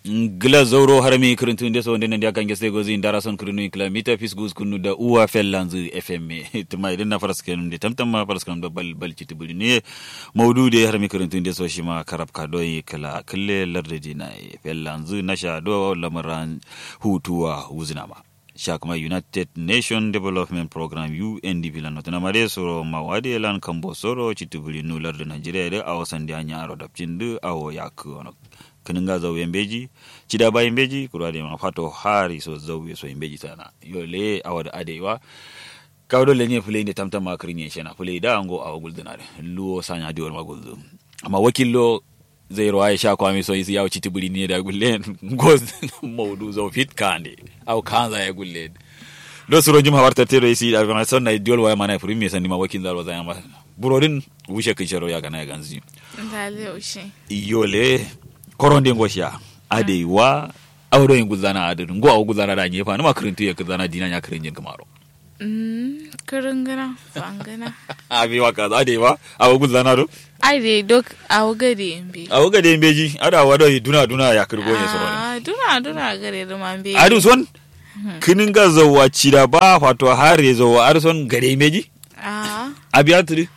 gila zauro harami kirintun de so wonde nandi akange se gozi ndara son kirinu kila mita fis gus kunu da uwa fellanzu fm tuma idan na faras kenum de tamtam ma faras kenum da bal bal citi buli ne maudu de harami kirintun de so shima karab ka doyi kala kille larde dina fellanzu nasha do lamaran hutuwa wuzina ma sha kuma united nation development program undp lan notana mare soro mawadi lan kambo soro citi buli nu larde nigeria de awo sandi anya aro dapcin awo yak ono kininga zau yembeji cida ba yembeji kura de ma fato hari so zau so yembeji sana yo le awada adewa kawdo le nye fulende tamtam ma krinye shena fule da ango awa gulduna de luo sanya diwol ma guldu amma wakillo zai ruwa ya sha kwami so isi yawo citi buri ne da gulle goz maudu zau fit kande aw kanza ya gulle do suro juma warta tero isi da gana sonna diwol wa mana furi me sandi ma wakil dal wazaya ma burodin wushe kisharo ya gana ya ganzi Ndale ushe. yole koronde ngosha ade wa awro yin guzana ade ngo aw guzana da nyefa numa kirintu ya guzana dina nya kirin jin kamaro Mm, kiringana, fangana. abi wa kaza ade wa aw guzana do Ai dai dok awo gade mbi. aw ga de mbeji ada wa do duna duna ya kirgo ne soro Ah, duna duna gare da man be. adu son kinin ga zawa cida ba wato hare zawa arson gare mbeji Ah, abi atri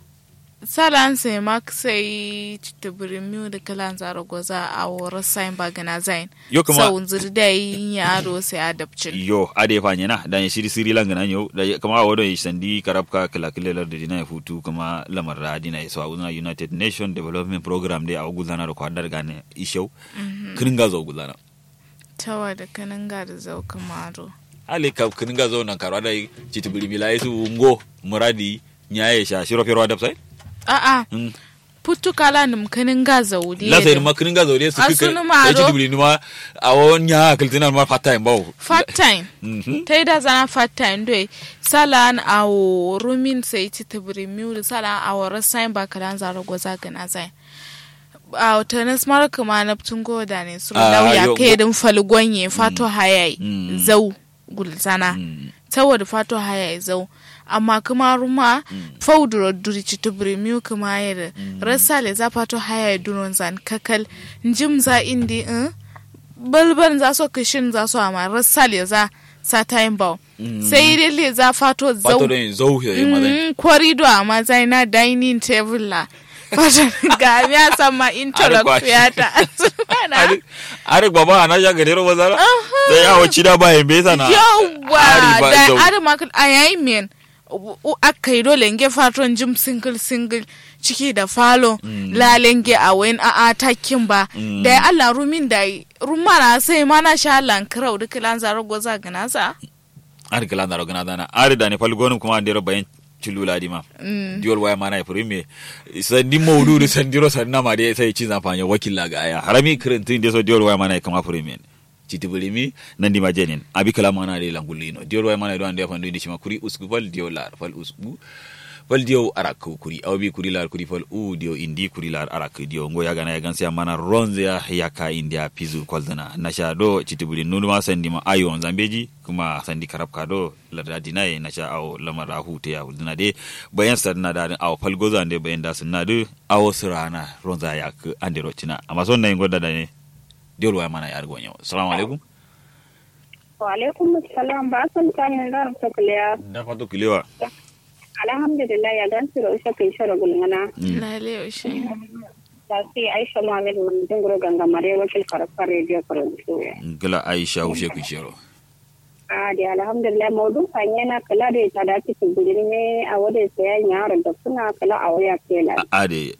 salan sai mak sai tibiri miu da kalan zaro goza a wora sain bagana zain. Yo kuma- Sau zir da yin yaro sai adapcin. yo ade fa nyena da ya shiri siri langana yo da ya- kama wado ya sandi karabka kala kila da dina ya futu kama lamar da dina ya so a united nation development program dai a gudana da kwadar gane ishau kinin ga zo gudana Tawa da kanin ga da zau kamaro. ale ka kinin ga zo nan karwa da citibili mila su ngo muradi nyaye sha shiro fero da sai A'a, Mm. putu kala nim kanin ga zau di. la sai ma kinin ga zo dai su A kike sunu maro. ya citibili ma a won nya kiltina ma fata en bawo Fat time. Mhm. ta yi da zana fata ndoi salan awo rumin sai ci tibiri miuri salan awo rasain ba kalan zaro goza gana zai a tanis mara kuma na tungo da ne su Ah, lauya yo- kai din falgonye fato hayai Mm. zau gulzana Mm. saboda fato hayai zau amma kuma ruma fauduro duri ci tibiri miu kuma yada rasale za fato hayai dunon zan kakal njim za indi in balban za so kishin za so amma rasale za sa time bau sai dai za fato zau fato da zo ya ma zai Mm, kwarido amma zai na dining table la fata ga ya sama interlock kwashi. ya ta asubana Arik baba ana ya gare ro bazara. Sai ya wuci da bayan bai sana. yawwa Ari ba da zau. adama a yayin men aka yi dole nge faton jim single single ciki da falo lalenge a wayan a atakin ba da ya Allah rumin da yi rumana sai mana sha lankrau duk lan zaro goza gana sa Arik lan daro gana dana. Ari da ne falgonu kuma an dero bayan cilula di ma. Diol waya mana ya furi me. Sandi maudu da sandiro sanna ma dai sai cin zafanya wakilla ga aya. Harami kirintin da so diol waya mana ya kama furi me. Citi bulimi nan di majenin. Abi kala mana dai langulino. Diol waya mana do ande fandu di shima kuri usgu fal diol lar fal usgu. fal diyo arak kuri aw bi kuri lar kuri fal u diyo indi kuri lar arak diyo ngo yaga na yagan siya mana ronze ya yaka india pizu kwaldana nasha do chitibuli nunu ma sandi ma ayo zambeji kuma sandi karab kado larda dinaye nasha aw lamara hute ya huldana de bayan sadna da aw fal goza ande bayan da sunna de aw sirana ronza yak ande rotina amma son nay ngoda da ne diyo wa mana yar gonyo assalamu alaikum wa alaikum assalam ba san kanin da ta kuliya da fato kilewa alhamdulillah ya gan siro isha kai shara gulngana lale yaushe da sai aisha muhammad mun dingro ganga mare wakil karfa radio producer gila aisha ushe kushero a da alhamdulillah maudu fanya na kala da ta da ci gudin ne a wada sai ya yaro da suna kala a waya kela ade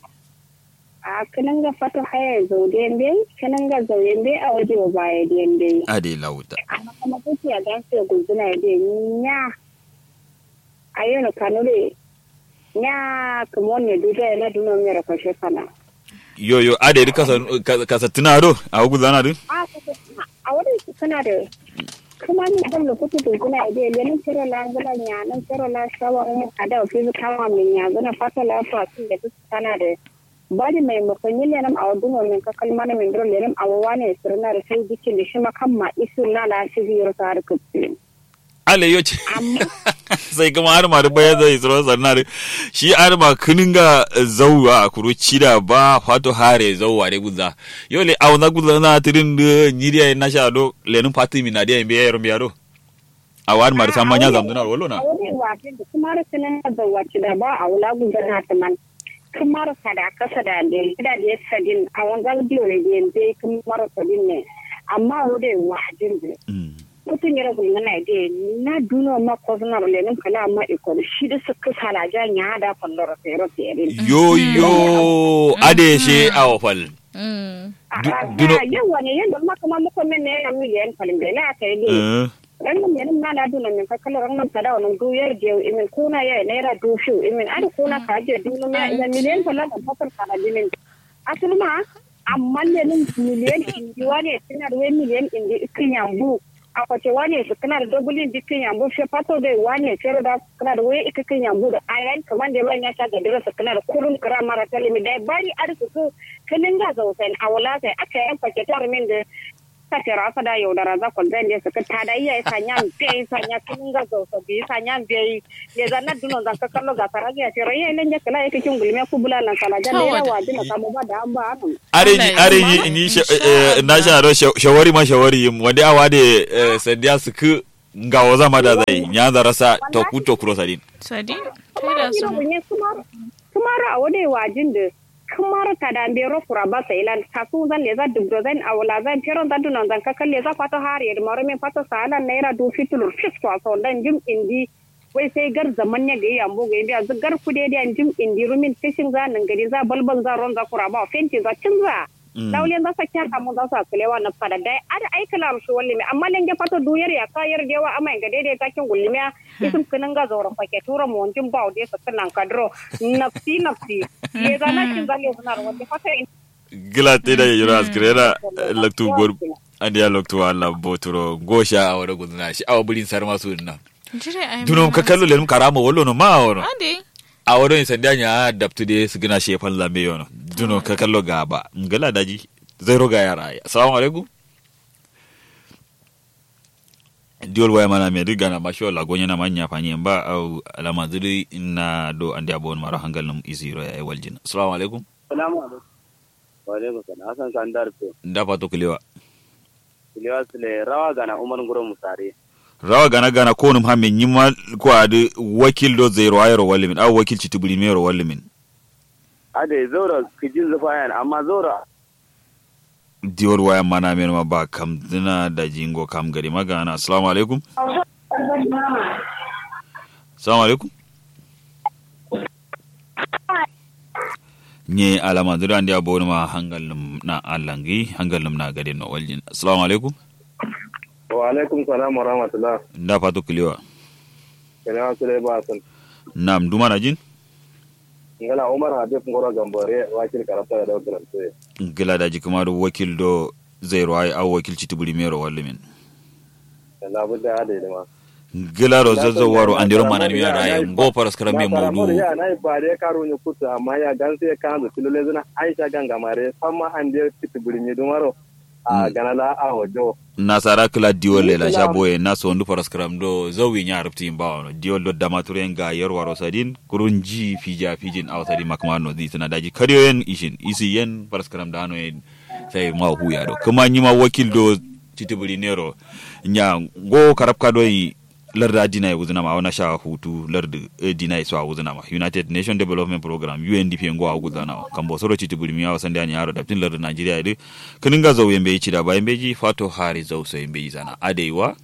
a kinan ga fata haya zaude be kinan ga zaude be a waje ba baya dende ade lauta amma kuma kuke ya gan siro gulzuna ya de nya ayono kanure nya kumone duda na duno mera ko shefana yo yo ade di kasa kasa tunaro a gudana din a a wurin su kana da kuma ni kan da kuke dukuna ide lenin tero la ngala nya nan tero la shawa mu ada fi kama min nya gana fata la fa sun da su kana da bari mai mafanyi lenin a wadun min ka kalma na min dro lenin a wawane sirna da sai dikin da shi makamma isu na la shi biyar ta harkar ale yo ce amma sai kuma har ma da bayan zai tsoro sannan shi har ma kinin ga zauwa kuro cida ba fato hare zauwa de guza yo le au na guza na tirin de nyiriya na sha do le nun fati mi na dia mbe yaro mbiado awar ma da san manya zamduna wallo na a wani wafi da kuma rukunin da wace da ba a wula gudana ta man kuma ruka da kasa da da da da sadin a wanzan biyo ne da yanzu kuma sadin ne amma wode wajin da Mm. mutum ya rabu na da na duno ma ko suna lenin kala ma iko shi da suka sala jan ya da fallora sai ro sai yo yo ade she awfal Mm. Du- duno- yawa ne yanda ma kuma muka men ne na miliyan falin da na kai ne Eh, ran mun yanin na na duna min kakala ran mun tada wannan du yar je imin kuna ya naira du shu imin ada kuna ka je dunu ma ina miliyan falin da fakar kana dinin asul ma amma ne nin miliyan indi wane tana da wani miliyan indi ikin yambu a kwace wane su kana da dubulin dikin yambu she fato da wane fere da kana da wani ikin yambu da ayan kaman da ban ya sha ga dira su kana da kurun kira mara talimi da bari arsu su kinin ga zausen a wala sai aka yan kwace tar min da ta tera sa da yaudara za ku zan da suka ta da iya isa nyam be isa nya kin ga zo so bi isa nyam be ye za na duno zan ka kallo ga tara ya tera ye len ya kala yake kin gulme ku bulalan sala ja ne Kawai. wa dina kamo ba da an ba an are ni are ni ni sha- eh, na sha ro sha- shawari ma shawari yim wande awade eh, sandiya suku nga waza ma da zai nyanza rasa to ku to kuro sadin Sadi, kai da su. ne kuma kuma ra wade wajin da kuma ta da be ro fura ba sai lan ka su zan le za dubdo zan awla zan peron da duno zan ka kalle za fato har ye maro me fato sala naira du fitulur fis ko so dan jim indi wai sai gar zaman ne ga yambo ga biya zu gar kude da jim indi rumin fishin za nan gari za balbal za ron za kura ba fenti za cin za Mm. laulen za sa kya kamu za sa kulewa na fada dai ada aikala su walli me amma lenge fato duyar ya kayar dewa amma ga daidai takin gullimiya isin kinin ga zaura fake tura mu wanjin ba de sa kanan kadro nafsi nafsi ye za na kin zalle suna wanda fata in gila te da yura askrena laktu gor andi ya laktu alla boturo gosha awara gudna shi awa bulin sar masu na Jire ai. dunom ka kallo lenum karama wallo no ma wono Ade. awaro in sandiya nya daptu de sigina shefan lambe yono duno ka kallo gaba ngala daji zero ga yara assalamu alaikum diol waya mana me diga na masho la gonya na manya fanye ba au alama zuri na do andi abon maro hangal num isiro ya waljin assalamu alaikum Salamu alaikum. Wa alaikum salam. Hassan Sandar to. da fato kulewa Kiliwa sile rawa gana Umar Nguro Musare. rawa gana gana ko num hamme nyima ko ade wakil do zero ayro wallimin au wakil chitubuli mero wallimin Ade zaura kijin zufayan amma zaura diol waya mana men ma ba kam dina da jingo kam gari magana assalamu alaikum assalamu alaikum nye alama dira andi abonu ma hangal num na alangi hangal num na gade no waljin assalamu alaikum wa alaikum salam wa rahmatullah. nda fatu kulewa Kiliwa sile ba sun. nam duma na jin Ngala Umar Habib Ngoro Gambore wakil karata da dautar sai. gila da jikuma do wakil do zero ay au wakil chitubuli mero wallimin Allah budda ade da ma. gila ro zazzo waro andiro mana ni yara ay ngo paras kara me mawdu Ya na ba de karo ni kutu amma ya gan sai kan da tilole zuna Aisha ganga mare famma an de titiburi ni dumaro. A ganala a hojo. nasara kila diol le la jaboye na so ndu paras kram do zawi nya rupti mbawo diol do damature nga yer waro sadin kurunji fija fijin aw sadi makma no di tana daji kariyo yen ishin isi yen paras kram da no en sai ma huya do kuma nyima wakil do titibuli nero nya go karab ka do yi larda dina ya wuzina ma wana sha hutu larda eh, dina ya so a wuzina ma united nation development program undp ngo a wuzina ma kan bo soro chiti bulmi ya wasan da ni yaro daptin larda nigeria ide kinin ga zo yembe ci da ba yembe ji fato hari zo so yembe zana adeiwa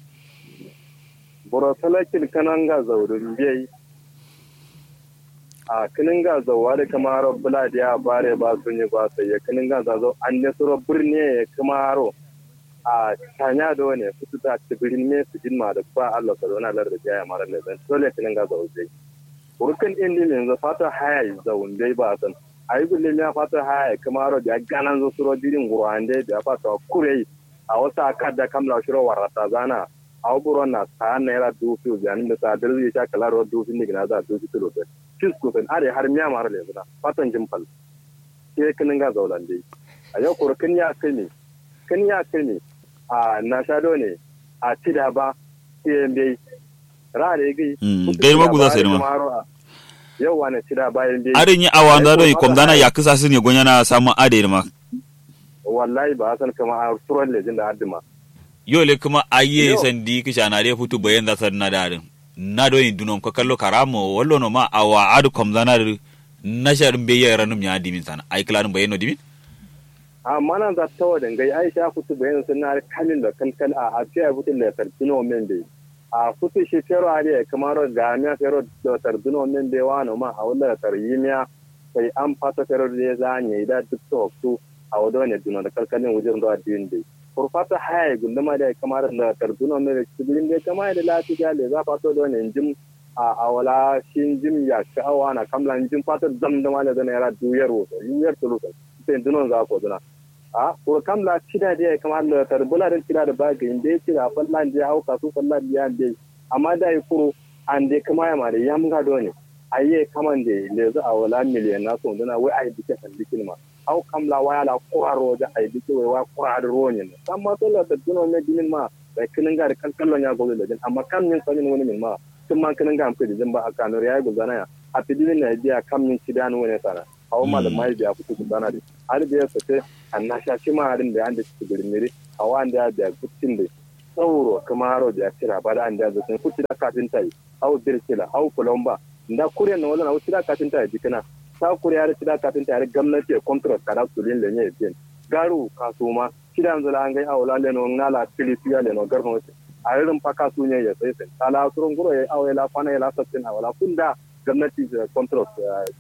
boro talakin kanan ga zaurin biyai a kinin ga zauwa da kamar bula da ya bare ba sun yi ba sai ya kinin ga zazo an ne suro birni ya kamaro a tanya da wani fitu ta ci birni me su jinma da ba Allah ka zauna lar da ya mara ne zan dole kinin ga zau dai urkan din ne yanzu fata haya zaun dai ba san ayi gulle ya fata haya kamaro da ganan zo suro dirin gurwan dai da fata kure a wasu akada kamla shiro warata zana aw buron na ta naira dufi biyanin da sa dirzi sha kala ro dufi ni gina za dufi kilo be fis ko fen are har miya mar le zuna fatan jimpal ke kinin ga zaulan dai a yau ko kin ya kai kin ya kai a na shado ne a tida ba ke be ra da gai Mm, gai ma guza sai ma. yau wani cida bayan dai arin yi awa da doi kom dana ya kisa sun ya gonya na samu ade ma wallahi ba san kama a turan lejin da haddima yo le kuma aye Yo. sandi kisha na dai futu bayan da sar na darin na do yin dunom ko kallo karamo wallo no ma awa adu kom dana da na sharin be yara num ya dimin sana ai klan bayan no dimin amma nan za ta wadan gai aisha kutu bayan sun na kalin da kalkal a a fiya fitin da tartino men dai a kutu shi fero a ne kamar ga miya fero da tartino men dai wano ma a wala tar yimiya sai an fata fero da ya zanye da duk to su a wado ne duno da kalkalin wajen da din dai kurfata haya gunduma da kamar da tartino men da cikin dai kamar da lafiya da za fato da ne jim a awala shin jim ya sha'awa na kamlan jim fata zamdama da zana yara duyar wato yuyar tuluka sai dunon za ko duna a ko kam la cida de kam Allah tar bula den cida da baga inde cida fallan je hauka su fallan ya de amma da yi kuro an de kama ya mare yam ga do ne aye kaman de le za a wala miliyan na so duna wai ai dike san dikin ma au kam la waya la quraro da ai dike wai wa quraro ro ne sam ma to la da duno me dinin ma da kinin ga da kalkallon ya gobe da din amma kam min sanin wani min ma tun ma kinin ga amfani da ba a kanur ya gozana ya a fidinin na biya kam min cida ne wani sana hawa malamai biya kuku gozana de har da ya sace an na sha cima harin da an da su birniri a wanda ya da gutsin da sauro kuma haro da ya kira ba da an da zai kuci da kafin ta yi au birkila au kulomba da kuryan na wala na wuci da kafin ta yi jikina ta kuriya da cida kafin ta yi gwamnati ya contract kada su lin lenye bin garu kasuma kidan zala an gai awla leno ngala filisiya leno garno a irin faka su ne ya sai sai ala surun guro ya awela kwana ya la sattin awala kunda gwamnati da contract